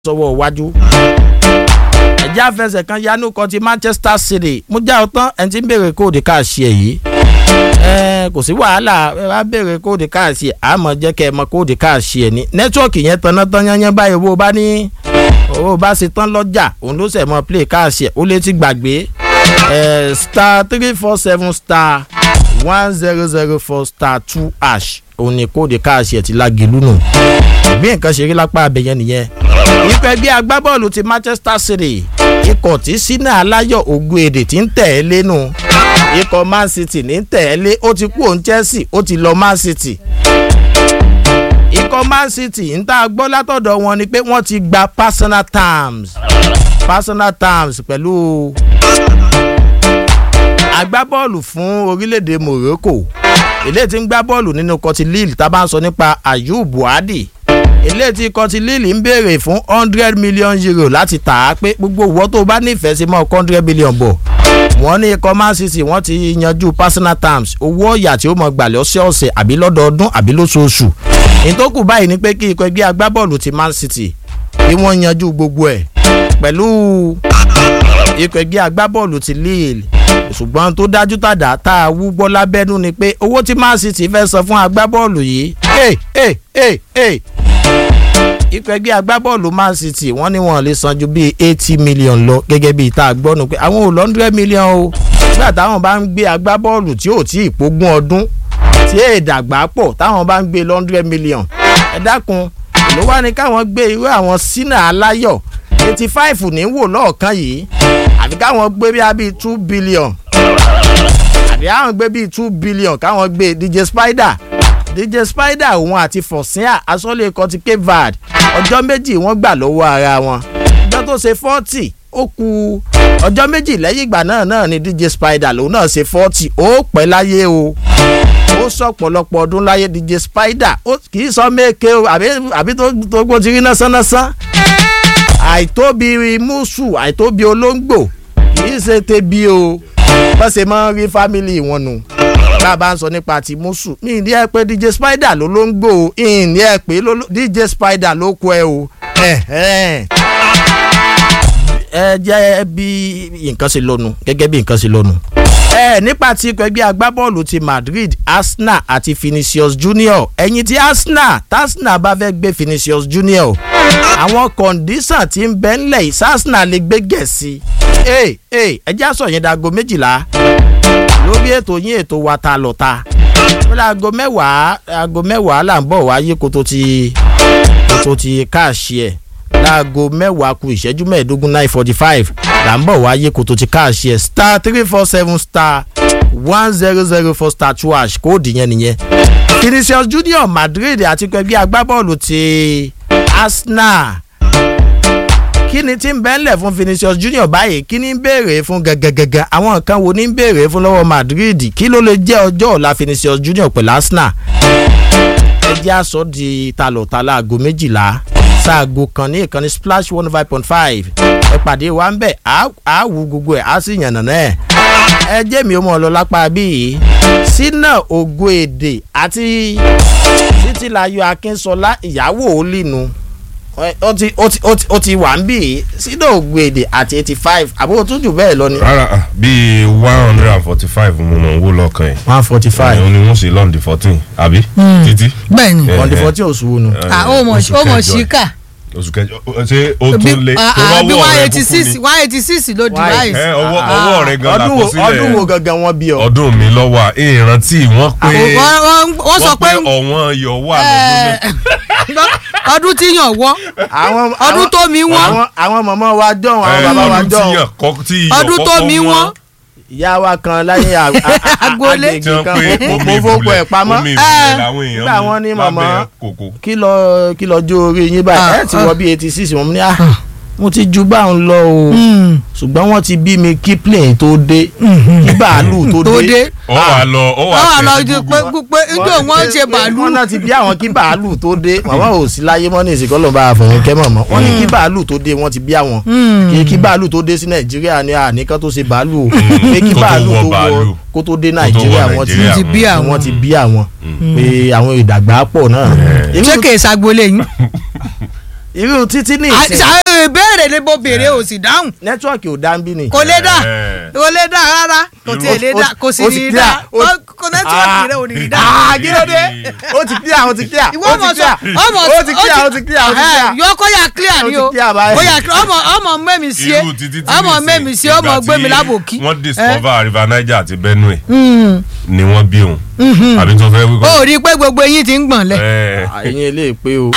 sọ́wọ́ iwájú. ẹ̀já fẹsẹ̀ kan yanu kan ti manchester city mú já ọ tán ẹni tí ń béèrè kóòdù káàṣì ẹ̀ yìí. ẹ kò sí wàhálà ẹ bá béèrè kóòdù káàṣì ẹ̀ àmọ́ jẹ́ kẹ́ ẹ mọ kóòdù káàṣì ẹ̀ ní. nẹ́tíwọ̀kì yẹn tanná tán yányán báyìí owó bá ní owó bá ṣe tán lọ́jà òun ló ṣẹ̀ mọ́ play káàṣì ẹ̀ ó lè ti gbàgbé ẹ star three four seven star one zero zero four star two ash òun ni kóòdù káàṣì ẹ̀ ti lágìlú nù bí nǹkan ṣe rí lápá abẹ́yẹn nìyẹn ikọ̀ ẹgbẹ́ agbábọ́ọ̀lù ti manchester city ikọ̀ tí sínà aláyọ̀ ògùn èdè tí ń tẹ̀ ẹ́ lẹ́nu ikọ̀ man city ní tẹ̀ ẹ́ lé ó ti kú òun chelsea ó ti lọ man city ikọ̀ man city ń tá a gbọ́ látọ̀dọ̀ wọn ni pé wọ́n ti gba personal terms personal terms pẹ̀lú agbábọ́ọ̀lù fún orílẹ̀-èdè morocco eléyìí tí ń gbá bọ́ọ̀lù nínú kọtí lille tá a bá ń sọ nípa ayub buhari eléyìí tí kọtí lille ń béèrè fún hundred million euro láti tà á pé gbogbo ìwọ tó bá nífẹ̀ẹ́ sí mọ́ hundred million bọ̀ wọ́n ní ikọ̀ man city wọ́n ti yanjú personal terms owó ọ̀yà tí ó mọ̀ gbàlẹ́ ọ̀sẹ̀ọ̀sẹ̀ àbí lọ́dọọdún àbí lóṣooṣù ìtókù báyìí ni pé kí ikọ̀ ẹgbẹ́ agbábọ́ọ̀lù ti man city kí wọ́n yanjú gbogbo ẹ̀ pẹ̀lú ikọ̀ ẹgbẹ́ agbábọ́ọ̀lù ti lille ṣùgbọ́n tó dájú tàdá tá a wú gbọ́ lábẹ́nú ni pé owó tí man city fẹ́ san fún agbábọ́ọ̀lù yìí ẹ̀ ẹ̀ ẹ̀ ẹ̀ ikọ̀ ẹgbẹ́ agbábọ́ọ̀lù man city wọ́n ní wọ́n lè san ju bíi eighty million lọ gẹ́gẹ́ bíi tá a gbọ́nu pé àwọn ò lọ hundred million o nígbà táwọn bá ń gbé agbábọ́ọ̀lù tí ò tí ì pógún ọdún tí èè dàgbà pọ̀ táwọn bá ń gbé lọ hundred million ẹ dákun ló wá ní káwọn gbé irú àwọn sínà aláyọ̀ eighty five ní wò lọ́ọ̀kan yìí àbí káwọn gbé bí i two billion àbí káwọn gbé bíi two billion káwọn gbé dj spider dj spider òun àti fọ̀síà asọ́lé ikọ̀ ti cape verde ọjọ́ méjì wọ́n gbà lọ́wọ́ ara wọn ọjọ́ tó ṣe forty ó ku ọjọ́ méjì lẹ́yìn ìgbà náà náà ni dj spider lòun náà ṣe forty ó pẹ́ láyé o ó sọ pọ̀lọpọ̀ ọdún láyé dj spider kì í sọ méke o àbí tó gbó ti rí násánásán àìtóbi mùsù àìtóbi olóńgbò kì í ṣe tebi o bá ṣe máa ń rí fámìlì wọn nù bá a bá ń sọ nípa ti mùsù ní ìdí ẹ pé dj spider ló ló ń gbò ó ìní ẹ pé dj spider ló kọ ẹ o ẹ jẹ́ bí nǹkan ṣe lọ́nu gẹ́gẹ́ bí nǹkan ṣe lọ́nu ẹ nípa ti ikọ̀ ẹgbẹ́ agbábọ́ọ̀lù ti madrid arsenal àti vinicius junior ẹ̀yìn tí arsenal arsenal bá fẹ́ gbé vinicius junior àwọn kọ̀ǹdísàn tí ń bẹ́ ńlẹ̀ yìí arsenal lè gbé gẹ̀ẹ́sì ẹ ẹ ẹ jẹ́ àṣọ yẹn dago méjìlá lórí ètò yín ètò wa ta lọ ta lórí aago mẹ́wàá aago mẹ́wàá là ń bọ̀ wáyé kó tó ti kó tó ti káàṣì ẹ̀ láago mẹ́wàá ku ìṣẹ́jú mẹ́ẹ̀ẹ́dógún nine forty five là ń bọ̀ wáyé kó tó ti káàṣì ẹ̀ star three four seven star one zero zero four star two hash kóòdù yẹn nìyẹn. vinicius junior madrid àti ẹgbẹ́ agbábọ́ọ̀lù ti arsenal kí ni tí ń bẹ́ńlẹ̀ fún vinicius junior báyìí kí ni ń béèrè fún gẹ́gẹ́gẹ́gẹ́ àwọn nǹkan wo ni ń béèrè fún lọ́wọ́ madrid kí ló lè jẹ́ ọjọ́ ọ̀la vinicius junior pẹ̀lú arsenal ẹ jẹ́ àsọ di talọ̀tala aago méjìlá sáago kan ní ìkànnì splash one five point five ẹ pàdé wa ń bẹ̀ á wù gbogbo ẹ̀ á sì yànnà náà ẹ jẹ́ mi ó mọ̀ ọ́ lọ lápá bíi sínà ògo èdè àti títílayọ akínsọlá ìyàwó olínu ó ti ó ti ó ti ó ti wà ń bì í sídò ògbèdè àti eighty five àbúrò tó jù bẹ́ẹ̀ lọ ni. rárá bíi one hundred and forty five mo mọ̀ ń wó lọ́kàn yìí. one forty five. òun ni wọ́n ṣe lọ́ndì fourteen àbí. títí. bẹ́ẹ̀ni on the fourteen oṣù wo nu. ah ó mọ̀ ó mọ̀ síkà. oṣù kẹjọ ṣé o tún lé bí one eighty six one eighty six ló di rice. ẹ ọwọ́ ọwọ́ rẹ gan la kọ sílẹ̀ ọdún wo gangan wọn bí ọ. ọdún mi lọ́wọ́ à ìrántí wọ́n pé wọ́n sọ pé ọ̀wọ́n yọ̀ wà lọ́dún náà ọdún tí yàn wọ́ ọdún tó mi wọ́n. àwọn mọ̀mọ́ wa dọ̀hún àwọn bàbá wa dọ̀hún ọdún tó mi wọ́n. ìyá wa kan láyé agboolé agbègbè kan mo fọ́pọ̀ ẹ̀ pamọ́ nígbà wọn ní mọ̀mọ́ kí lọ jó orí yín báyìí ẹ̀ ti wọ bí eighty six wọn ní à mo ti ju báwọn lọ o ṣùgbọ́n wọ́n ti bí mi kí plane tó dé kí bàálù tó dé. ó wà lọ ó wà tẹ̀ lọ ju pé pé njó wọ́n ṣe bàálù. wọ́n náà ti bí àwọn kí bàálù tó dé màmá ò sí láyé mọ́ ní ìsìnkọ́ lọ́ba àfọ̀yín kẹ́ mọ̀mọ́ wọ́n ní kí bàálù tó dé wọ́n ti bí àwọn kí bàálù tó dé sí nàìjíríà ní àníkàn tó ṣe bàálù o pé kí bàálù tó wọ kó tó dé nàìjíríà wọ́n ti bí àwọn wọ́n ti bí àwọn pé àwọn ìdàgbà pọ̀ náà. ṣé kèé sagbolé yín. irú títí ní ìsìn àṣà ìbéèrè ni mo béèrè ò sì dáhùn nẹ́tíwọ̀kì ò dá ń bí ni. kò lè dà Eh. kò lè dà rárá kò tiẹ̀ lè dà kò sì ó ní ti í clear, dà ó- kò nẹ́tíwọ̀kì rẹ̀ ò ní í dà. Ah, kí ló dé ó ti clear ó ti clear ìwọ ó ọmọ ti sọ clear ọmọ ó ti clear ó ti clear ó ti clear. yọ kó yà clear ni Ó o ti clear báyìí. kó yà clear ọmọ ọmọ mẹ́mi sí irú títí tí ọmọ nìsín, mẹ́mi sí ọmọ ìgbà gbé mi tí lábòkí. wọ́n discover river niger àti benue Mm. ni wọ́n bí òun àbí tó fẹ́ wí ó kọ́ rí i pé gbogbo eyín ti ń gbọ̀n lẹ̀. ẹ̀ àyìn ilé ìpè o.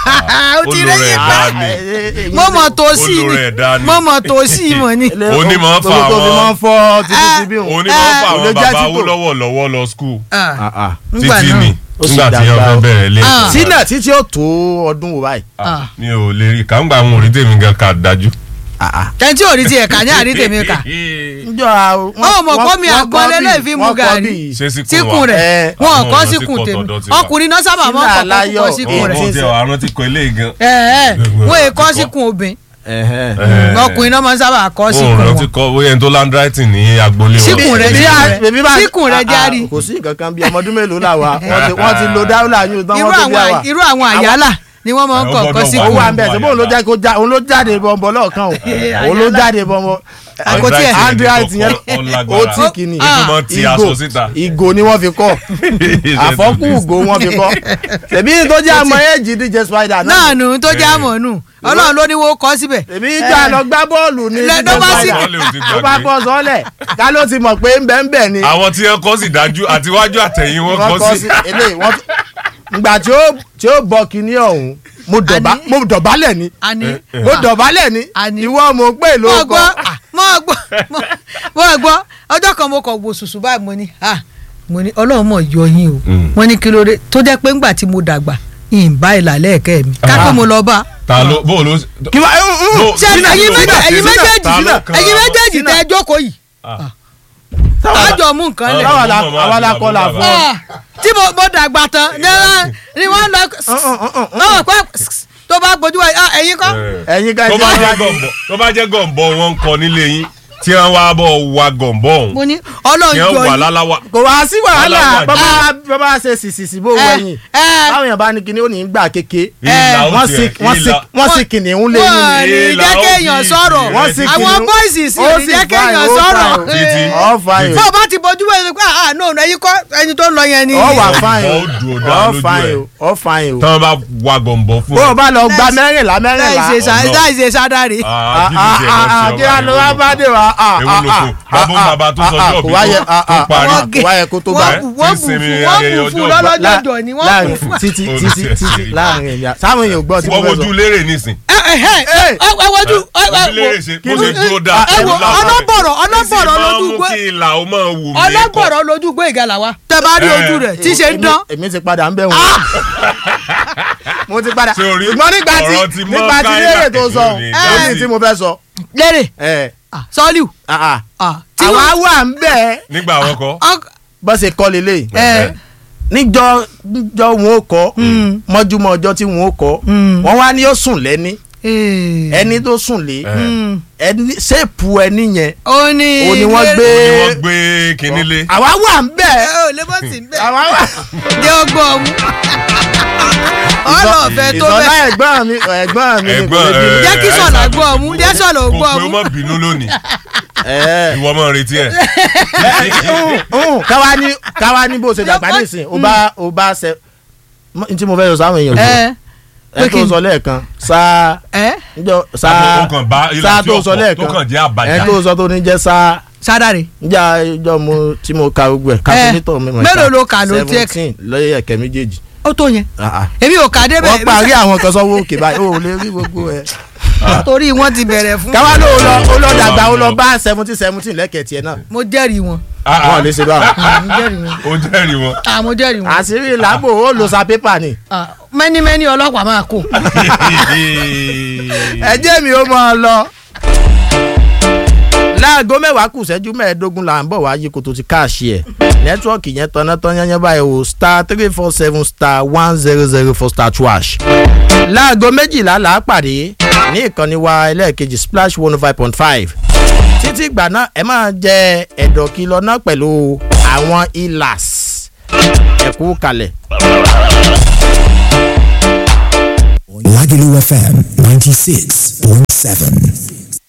ó ti rí yín pa dání mo mọ̀ tó sí Olú ni rẹ̀ dání. mo mọ̀ tó sí mọ̀ ni. Onímọ̀ fa gbogbo tó fi àwọn- máa ń fọ́ títí ti bí òun. onímọ̀ fún Eh, àwọn olè bàbá jẹ́ títò. Awólọ́wọ̀ lọ́wọ́ lọ skul Ah, Ah, ah. nígbà títí náà. ni Ó sì nígbà tí wọ́n dàgbà fẹ́ o. bẹ̀rẹ̀ ilé Ah. sínà títí ó tó ọdún wo báyìí. Ah. mi ò lè rí kàńgbà àwọn orí tèmi gan kà dájú. ẹni tí ò rí tiẹ̀ kà ní àrí tèmi kà. njọ àwọn. Ó mọ̀ kó mi àgbọn lélẹ̀ fi mu gàrí. ṣé síkùn síkùn wa rẹ̀ Eh, wọn àwọn kọ́ ọmọ tí síkùn kò tèmi tọ̀dọ̀ ti wà. ọkùnrin náà sábà máa ń Sínú kọ́ aláyọ̀, kọ́ síkùn eh, rẹ̀. ọmọ tí àwọn ti kọ ilé gan. ẹ ẹ Gbogbo wọ́n ẹ̀ è kọ́ ti kọ́. síkùn obìn Eh. ọkùnrin náà máa ń sábà kọ́ òun síkùn rẹ ti wọn. kọ bóyá ẹni tó landwriting ní agboolé wọn. Síkùn rẹ̀ Bí síkùn a- rẹ̀. bèbí bá- Síkùn rẹ̀ ah, járí. ah, kò sí nǹkan kan bí ọmọ ọdún mélòó là wa wọ́n ti wọ́n ti lo dáúlà yín tán irú wọ́n tó bí àwọn àwa. irú àwọn àyálà ni wọ́n máa ń Eh, kọ́ ó kọ́ gbọ́dọ̀ ó síkùn. wà ń bẹ̀ ṣùgbọ́n òun ló jẹ́ kó já òun ló jáde bọ̀m̀bọ̀ lọ́ọ̀kan o òun ló jáde bọ̀m̀bọ̀ Àkó tiẹ̀. handwriting yẹn Ó lágbára. ó tí kìíní Ibi máa ti aṣọ síta. ìgò ni wọ́n fi kọ́ àfọ́kù ìgò wọ́n fi kọ́ tẹ̀bí tó jẹ́ àmọ́ ẹ̀jì díje spider náà nù tó já mọ̀ nù ọlọ́run ló ní wọ́n kọ́ síbẹ̀. tẹ̀bí ìjà lọ gbá bọ́ọ̀lù ní Lẹ- díje ló bá sì- spider Wọ́n lè ò ti tó bá gbàgbé. bọ́ sọ́lẹ̀ ká ló ti mọ̀ pé ń bẹ́ ń bẹ̀ ni àwọn tí wọn kọ sí dájú àtiwájú àtẹ̀yìn wọn wọ́n kọ kọ́ sí. sí eléyìí wọ́n ìgbà tí ó tí ó bọ kinní ọ̀hún mo dọ̀bá Àní- mo dọ̀bálẹ̀ ni àní mo dọ̀bálẹ̀ ni Àní- ìwọ mo pè ló mọ̀ kọ́ gbọ́ mọ̀ gbọ́ mọ̀ gbọ́ ọjọ́ kan mo kọ̀ wò sùsù báyìí mo ní ah mo ní ọlọ́run mọ̀ yọ yín o Mm. wọ́n ní kí ló dé tó jẹ́ pé ńgbà tí mo dàgbà ìbá ìlàlẹ́ ẹ̀kẹ́ mi kápẹ́ mo lọ bá ta ló bó ló. kí wá No, ṣe Sínà, ẹ̀yin Sínà, méjì- ẹ̀yin Sínà, méjèèjì ta ló kan- ẹ̀yin méjèèjì Sínà. tẹ́ ẹ jókòó yìí tájọ mú nǹkan lẹ̀ Táwa la- àwa la kọ́ la fún ọ. Ah, tí mo mo dàgbà tán ní wọ́n- ni wọ́n lọ náà pẹ́ tó bá gbójú wa ah, ẹ̀yin kọ́ ẹ̀yin ká tó ẹ̀yin bá ká jẹ́ gọ̀m̀bọ̀ tó bá jẹ́ gọ̀m̀bọ̀ wọn ń kọ nílé yín tí wọ́n wá bọ̀ wa gọ̀m̀bọ̀ mo ọ̀hún ní ọlọ́run tí yọ wọ́n wà yín láláwà. kò wá sí wàhálà Aláwọ̀ bàbá bàbá ṣe sìsìsì bó Eh, wẹ̀yìn eh. báwọn yẹn bá ní kinní ó ní gbà kéke Ìlà ó wọ́n tiẹ̀, sì wọ́n sì ìlà- wọ́n sì kìnìún lé wọ́n yín ní Ìlà jẹ́ ó kéèyàn fi sọ̀rọ̀ ìrẹsì Wọ́n sì sí. àwọn kìnìún. bọ́ìsì sì Ó ní sì jẹ́ fine, kéèyàn ó sọ̀rọ̀ fine. Títí. ọ̀ fine fún ọba ti bójú wẹ̀ pé ah no ẹ̀yin kọ́ ẹni tó ń lọ yẹn ni. ọ̀ wà fine Ó dùn ó o dá ọ̀ lójú fine ẹ̀. o ọ̀ fine o tí wọ́n bá wa gọ̀m̀bọ̀ fún bó o ẹ. bá lọ gba mẹ́rìnlá láì mẹ́rìnlá ṣe sá- Ọ̀nà. láì ṣe sádàrí. Ah, bí mi tiẹ̀ lọ sí ọba kí á lọ wá ìwọ bá ló- dé wa Èwo ló kù? Bàbá ń bàbá tó sọjọ́ kò òbí wáyé tó- tó parí. Wọ́n gé- kò wáyé kó tó gbà wọ́n bù wọ́n Tí bù sinmi fún wọ́n ayẹyẹ bù fún ọjọ́ lọ́lọ́jọ́jọ́ ni wọ́n bù láàrin fún. títí Ó títí ti títí ṣe. láàrin ẹ̀yà sáwọn èèyàn gbọ́ tí mo wọ́n fẹ́ wojú sọ. lérè nísìn. ẹ ẹ ẹ ẹ ẹ wojú ẹ ẹ ojú lérè ṣe bó ṣe dúró dáa. ẹ wo láwọn- ọlọ́bọ̀rọ̀ ọlọ́bọ̀rọ̀ lójú Ìsìn máa ń mú gbé kí ìlà ó máa wù mí kọ́. ọlọ́bọ̀rọ̀ lójú gbé ìgalà wa. tẹ bá rí Eh. ojú rẹ̀ tí ṣe ń dán. Èmi- èmi ti padà ń bẹ̀ wọ́n. mo ti padà Ṣé o rí ṣùgbọ́n nígbà tí ọ̀rọ̀ ti mọ́ nígbà tí Káyìlá léèrè tó sọ èmi ò ní ó dá ní sí. tí mo fẹ́ sọ. lérè ẹ ah, sọ́ọ́lù ah, ah. ah, tí àwa wọ́n wà ń bẹ̀ nígbà wọn kọ́. ọ- bó ṣe kọ́ lélẹ̀ ẹ níjọ́ níjọ́ wọn ò kọ́ Mm. mọ́júmọ́ ọjọ́ tí wọn ò kọ́ Mm. wọ́n wá ní ó sùn lẹ́ni eh, ẹni tó sùn lé Eh. mm, ẹni ṣéèpù ẹni yẹn ó ní ó ní wọ́n gbé ni wọ́n gbé kinní lé. àwa wà ń bẹ̀ ẹ ò lè bọ́ sí bẹ́ẹ̀ àwa wà. jẹ́ ọgbọ́n ọmú ọlọ́ọ̀fẹ́ tó ìsọlá bẹ́ẹ̀ ẹ̀gbọ́n mi ẹ̀gbọ́n mi ni kò Ẹ̀gbọ́n, lè bínú. eh, jẹ́ kí sọ̀lá gbọ́ ọmú jẹ́ sọ̀lá ò kò gbọ́ pé ọmú ó má bínú lónìí Ẹ̀. ìwọ máa retí ẹ. Uhun, káwa ní káwa ní bó ṣe dàgbà nísìn ó bá ó bá ṣe n tí mo fẹ́ sọ sáwọn èèyàn jù ẹ ẹ tó sọ lẹ́ẹ̀kan sáà ẹ njọ sáà ó kàn bá ilà sáà tí tó ó sọ pọ̀ tó lẹ́ẹ̀kan kàn jẹ́ ẹ àbàjá. tó sọ tó ní jẹ́ sáà sádàrí njẹ́ ìjọ mo tí mo ka gbogbo ẹ̀ kápẹ́nítọ̀ mi mọ̀ mélòó ló kà ló tiẹ̀ seventeen lọ́yẹ̀ ẹ̀kẹ́ méjèèjì ó tó yẹn Ah, ah. èmi ò kà débẹ̀ wọ́n parí àwọn kan sọ́wọ́ òkè báyìí ó lè rí gbogbo ẹ̀ torí wọ́n ti bẹ̀rẹ̀ fún káwa ló lọ ó lọ dàgbà ó lọ bá seventeen seventeen lẹ́kẹ̀ẹ́ tiẹ̀ náà mo jẹ́rìí wọn Ah, ah, wọ́n lè ṣe báwọn Ah, mo jẹ́rìí wọn ó jẹ́rìí wọn. Ah, mo jẹ́rìí wọn àṣírí làbò ó lo sa pépà ni Ah, mẹ́ni mẹ́ni ọlọ́pàá máa kó ẹ jẹ́ mi ó máa lọ. láago mẹ́wàá kù ṣẹ́jú mẹ́ẹ̀ẹ́dógún là ń bọ̀ wá yí kó tó ti káàṣì ẹ̀ nẹ́tíwọ́ọ̀kì yẹn tọ́ná tán yányán báyìí o star three four seven star one zero zero four star twash. láago méjìlá là á pàdé ní ìkànnì wa ẹlẹ́ẹ̀kejì splash one oh five point five títí ìgbà náà ẹ máa jẹ ẹ̀dọ̀ kìlọ̀ náà pẹ̀lú àwọn ilas ẹ̀kú kalẹ̀. Lagelu FM 96.7.